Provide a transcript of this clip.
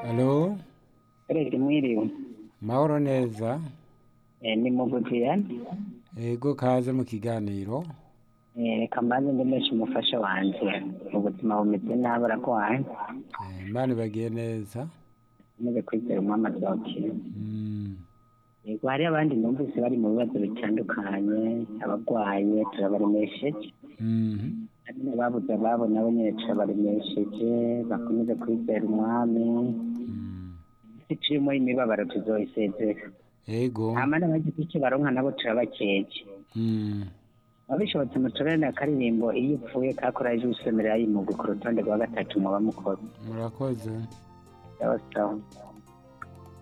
Halo, Perezida mwiriwe mahoro neza. Eh, ni mugutiyane Ego kaze mu kiganiro. reka mbanze ndemeshe umufasha wanje ubuzima bumeze nabi aragwaye Eh, Imana ibagiye neza. maze kwizera umwami azokira Mm. yego hariyo abandi numvise bari mu bibazo bitandukanye abagwaye turabaremesheje Mhm. hari n'ababuze ababo nabo nyene turabaremesheje bakomeze kwizera umwami Mm. icirimo imibabaro tuzoyisezera Ego. hama n'abagize icyo baronka nabo turabakeje Mm. abishobotse mutorane akaririmbo iyo upfuye kakora ejo usemerera yimuga ku rutonde rwa gatatu muba mukoze Murakoze. sawa sawa